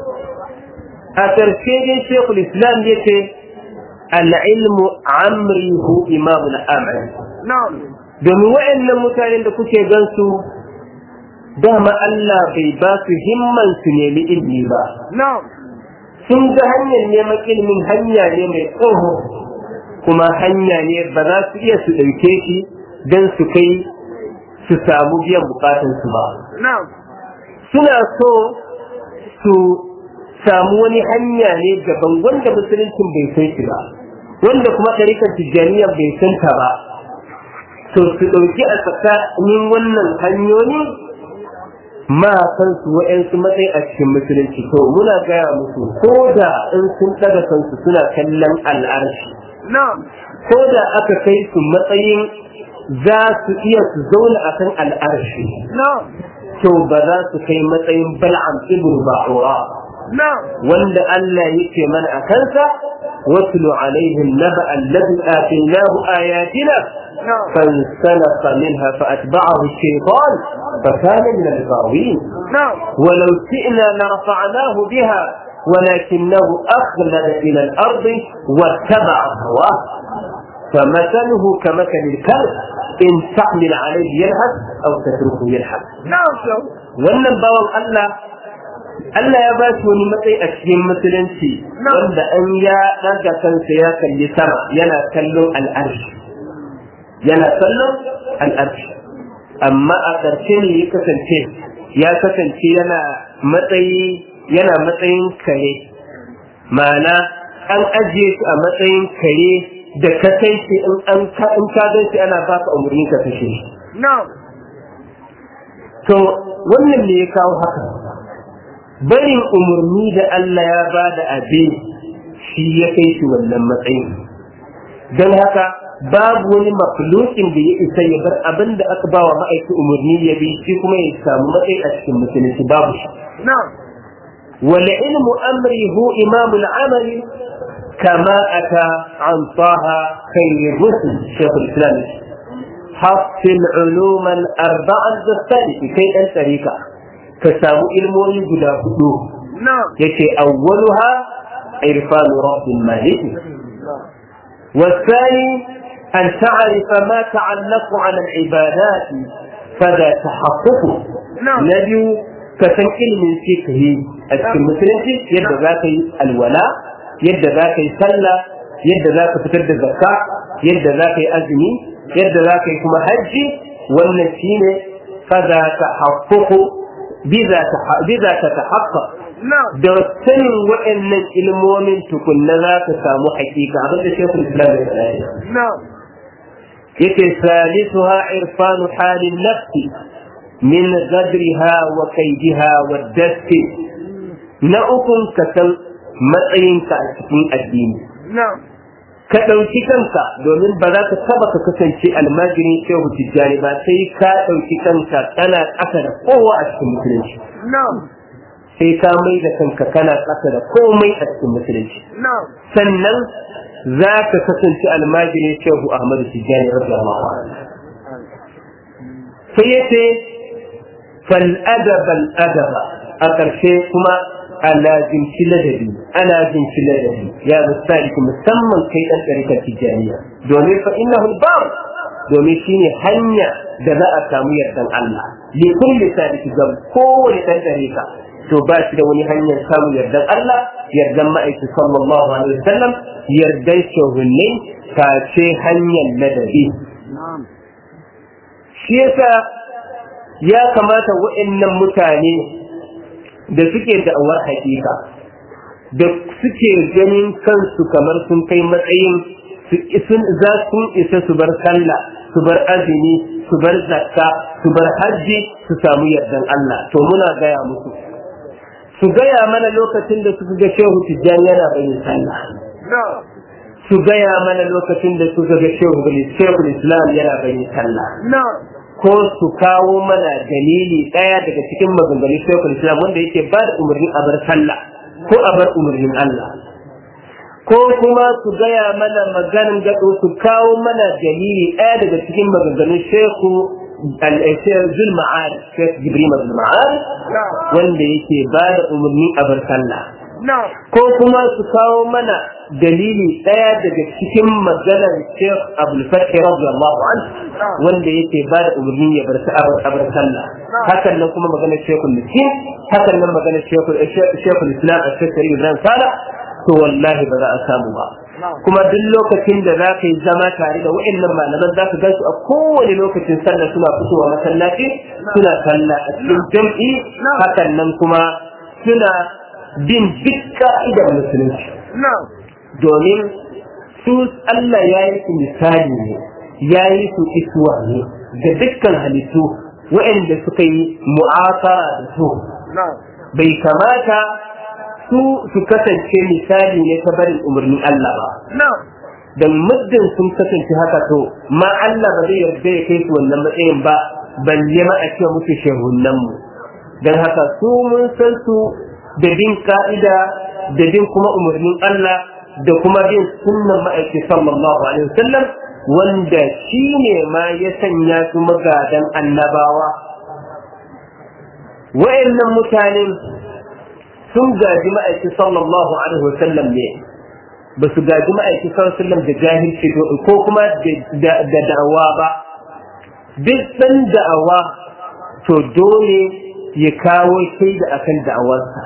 a ƙarshe dai shekul islam ya ce al'ilmu amrihu imamul amal نعم domin wa'annan mutanen da kuke gansu dama Allah bai ba su himman su nemi ilmi ba نعم sun ga hanyar neman ilimin hanya ne mai tsoho kuma hanya ne ba za su iya su ɗauke shi don su kai su samu biyan bukatunsu ba نعم suna so su samu wani hanya ne gaban wanda musuluncin bai san shi ba wanda kuma ɗarikar tijjaniya bai san ta ba to su ɗauki a tsakanin wannan hanyoyi ma san su wa'yansu matsayi a cikin musulunci to muna gaya musu ko da in sun ɗaga kansu suna kallon al'arshi نعم ko da aka kai su matsayin za su iya su zauna a kan al'arshi نعم to ba za su kai matsayin bal'am ibn ba'ura نعم wanda Allah yake mana a kansa watlu alaihim naba alladhi atainahu ayatina نعم فانسلخ منها فأتبعه الشيطان فكان من الغاوين نعم ولو شئنا لرفعناه بها ولكنه أخلد إلى الأرض واتبع هواه فمثله كمثل الكلب إن تحمل عليه يلهث أو تتركه يلهث نعم شو wannan bawan Allah Allah ya ba shi wani matsayi a cikin musulunci wanda an ya ɗaga kansa ya kalli sama yana kallon al'arshi yana kallon al'arshi amma a ƙarshe ne ya kasance ya kasance yana matsayi yana matsayin kare ma'ana an ajiye shi a matsayin kare da ka kai shi in an ka in ka gan shi ana baka umarni ka kashe shi نعم to wannan ne ya kawo haka barin umarni da Allah ya ba da abin shi ya kai shi wannan matsayin don haka babu wani makhlukin da ya isa ya bar abin da aka ba wa ma'aiki umarni ya bi shi kuma ya samu matsayi a cikin musulunci babu shi نعم والعلم أمري هو إمام العمل كما أتى عن طه خير الرسل شيخ الإسلام حصل علوما أربعا بالثالث كي أن طريقة كسامو علموني قد هدوه نعم يكي أولها عرفان رب المالك والثاني أن تعرف ما تعلق على العبادات فذا تحققه نعم. نبي ka san ilimin fiqhi a cikin musulunci yadda za ka yi alwala yadda za ka yi sallah yadda za ka fitar da zakka yadda za ka yi azumi yadda za ka yi kuma hajji wannan shine kaza ta haƙƙoƙo biza ta ta haƙƙa da sanin waɗannan ilmomin tukunna za ka samu haƙiƙa abin da shekul islam ya faɗa yake salisuha irfanu halin nafsi min gadriha wa kaidiha wa dasti na ukun ka san matsayinka a cikin addini ka ɗauki kanka domin ba za ka taba ka kasance almajirin shehu tijjani ba sai ka ɗauki kanka kana ƙasa da kowa a cikin musulunci sai ka mai da kanka kana ƙasa da komai a cikin musulunci sannan za ka kasance almajirin shehu ahmadu tijjani radiyallahu anhu sai ya ce fal'adaba al'adaba a ƙarshe kuma ana jinci ladabi ana jinci ladabi ya misali musamman kai ɗan ɗarikar tijjaniya domin fa innahu al domin shine hanya da za a samu yardan Allah li kulli sadiki ga kowane ɗan ɗarika to ba shi da wani hanyar samun yardan Allah yardan ma'aiki sallallahu alaihi wasallam yardan shuhunne face hanyar ladabi shi yasa ya kamata waɗannan mutane da suke da'awar hakika da suke ganin kansu kamar sun kai matsayin sun za sun isa su bar sallah su bar azumi su bar zakka su bar hajji su samu yardan Allah to muna gaya musu su gaya mana lokacin da suka ga shehu tijjani yana bayin sallah su gaya mana lokacin da suka ga shehu islam yana bayin sallah ko su kawo mana dalili ɗaya daga cikin maganganun shekul islam wanda yake ba da umarnin a bar sallah ko a bar umarnin Allah ko kuma su gaya mana maganin gado su kawo mana dalili ɗaya daga cikin maganganun sheku zulma'ad shek jibril zulma'ad wanda yake ba da umarni a bar sallah ko kuma su kawo mana dalili ɗaya daga cikin maganar Sheikh Abdul Fathi radiyallahu anhu wanda yake ba da umarni ya bar abar sallah hakan nan kuma maganar Sheikh Miskin hakan nan maganar Sheikh Islam a Sheikh Ibrahim Sala to wallahi ba za a samu ba kuma duk lokacin da za ka yi zama tare da wa'annan malaman za ka gansu a kowane lokacin sallah suna fitowa masallaci suna sallah a cikin jam'i hakan nan kuma suna bin duk ka'idar musulunci domin su Allah ya yi su misali ne ya yi su isuwa ne da dukkan halittu waɗanda suka yi mu'asara da su bai kamata su su kasance misali ne ta barin umarnin Allah ba don muddin sun kasance haka to ma Allah ba zai yarda ya kai su wannan matsayin ba balle ma a ce musu shehunan mu don haka su mun san su da bin ka'ida da bin kuma umarnin Allah da kuma bin sunnan ma'aiki sallallahu alaihi wasallam wanda shi ne ma ya sanya su magadan annabawa wa'annan mutanen sun gaji ma'aiki sallallahu alaihi wasallam ne ba su gaji ma'aiki sallallahu alaihi wasallam da jahilci ko kuma da da'awa ba duk san da'awa to dole ya kawo shaida akan da'awarsa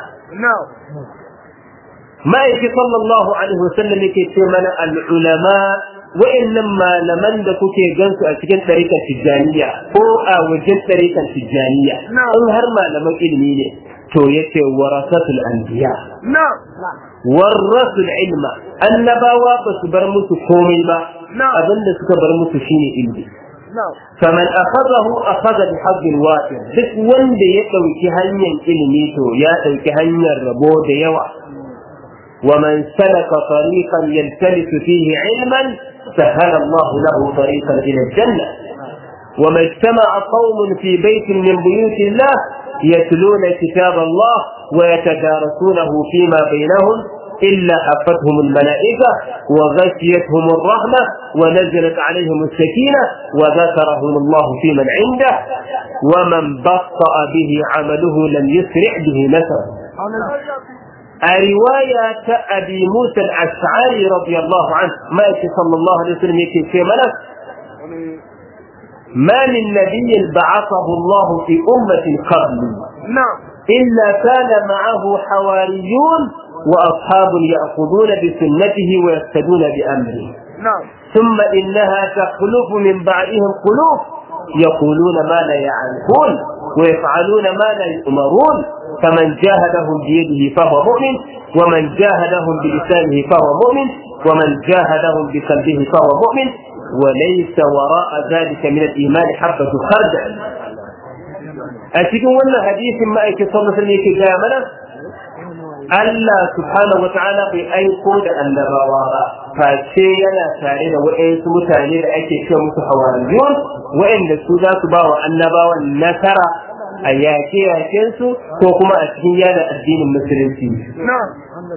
ma'aiki sallallahu alaihi wasallam yake ce mana al'ulama wa'annan malaman da kuke gansu a cikin ɗarikan tijjaniya ko a wajen ɗarikan tijjaniya in har malaman ilimi ne to yace warasatul anbiya warasul ilma annabawa ba su bar musu komai ba abinda suka bar musu shine ilmi faman akhadahu akhadha bi hazzin wafir duk wanda ya dauki hanyar ilimi to ya dauki hanyar rabo da yawa ومن سلك طريقا يلتمس فيه علما سهل الله له طريقا الى الجنه وما اجتمع قوم في بيت من بيوت الله يتلون كتاب الله ويتدارسونه فيما بينهم إلا حفتهم الملائكة وغشيتهم الرحمة ونزلت عليهم السكينة وذكرهم الله في من عنده ومن بطأ به عمله لم يسرع به نسبه رواية أبي موسى الأشعري رضي الله عنه ما صلى الله عليه وسلم يكي في ملك ما من نبي بعثه الله في أمة قبل إلا كان معه حواريون وأصحاب يأخذون بسنته ويقتدون بأمره نعم ثم إنها تخلف من بعدهم خلوف يقولون ما لا يعرفون ويفعلون ما لا يؤمرون فمن جاهدهم بيده فهو مؤمن ومن جاهدهم بلسانه فهو مؤمن ومن جاهدهم بقلبه فهو مؤمن وليس وراء ذلك من الإيمان حبة خردل أتكون ولا حديث ما أيك صلى الله عليه وسلم جامنا Allah subhanahu wa ta'ala bai aiko da annabawa ba face yana tare da waɗansu mutane da ake cewa musu hawariyun waɗanda su za su ba wa annabawan nasara a yaƙe su ko kuma a cikin yada addinin musulunci نعم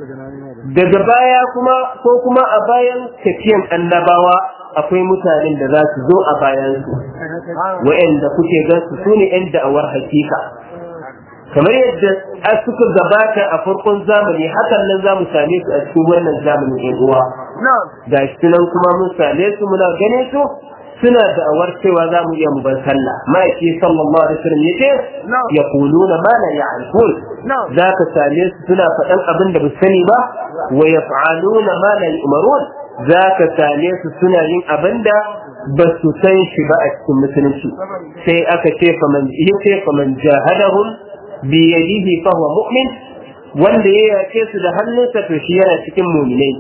daga baya kuma ko kuma a bayan tafiyan annabawa akwai mutanen da za su zo a bayansu waɗanda kuke gan su su ne 'yan da'awar hakika kamar yadda a suka gabata a farkon zamani hakan nan za mu same su a cikin wannan zamanin yan uwa نعم ga shi nan kuma mun same su muna gane su suna da'awar cewa za mu iya mu bar sallah ma'aiki sallallahu alaihi wasallam yace Na'am. yaquluna ma la ya'rifun Na'am. za ka same su suna faɗan abin da ba su sani ba wa yaf'aluna ma la yu'marun za ka same su suna yin abin da ba su san shi ba a cikin musulunci sai aka ce faman yace faman jahadahum bi yadihi fa huwa mu'min wanda ya yace su da hannunsa to shi yana cikin mu'minai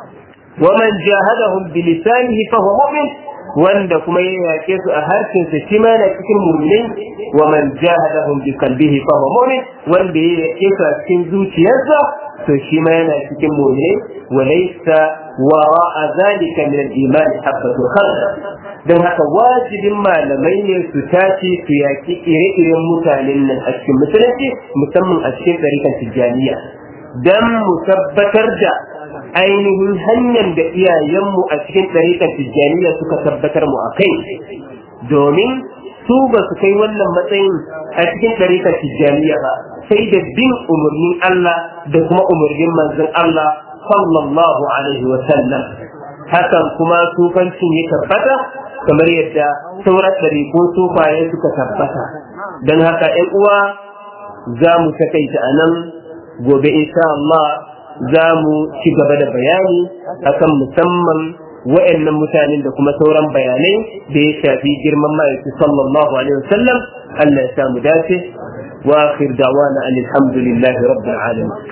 ومن جاهدهم بلسانه فهو مؤمن wanda kuma ya yaƙe su a harshensa shi ma yana cikin mu'minin wa man jahadahum bi qalbihi fa huwa mu'min wanda ya yaƙe su a cikin zuciyarsa to shi ma yana cikin mu'minin wa laysa wara'a zalika min al-iman habatu khardal dan haka wajibin malamai ne su tashi su yaƙi ire-iren mutanen nan a cikin musulunci musamman a cikin tsarikan tijjaniya dan mu tabbatar da ainihin hanyar da iyayenmu a cikin ɗariƙar tijjaniya suka tabbatar mu a kai domin su ba su kai wannan matsayin a cikin ɗariƙar tijjaniya ba sai da bin umarnin Allah da kuma umarnin manzon Allah sallallahu alaihi wa sallam hakan kuma sufancin ya tabbata kamar yadda sauran ɗariƙun sufaye suka tabbata don haka ‘yan uwa za mu takaita a nan gobe insha Allah za mu ci gaba da bayani akan musamman wa'annan mutanen da kuma sauran bayanai da ya shafi girman ma'aiki sallallahu alaihi wasallam Allah ya samu dace wa akhir da'wana alhamdulillahi rabbil alamin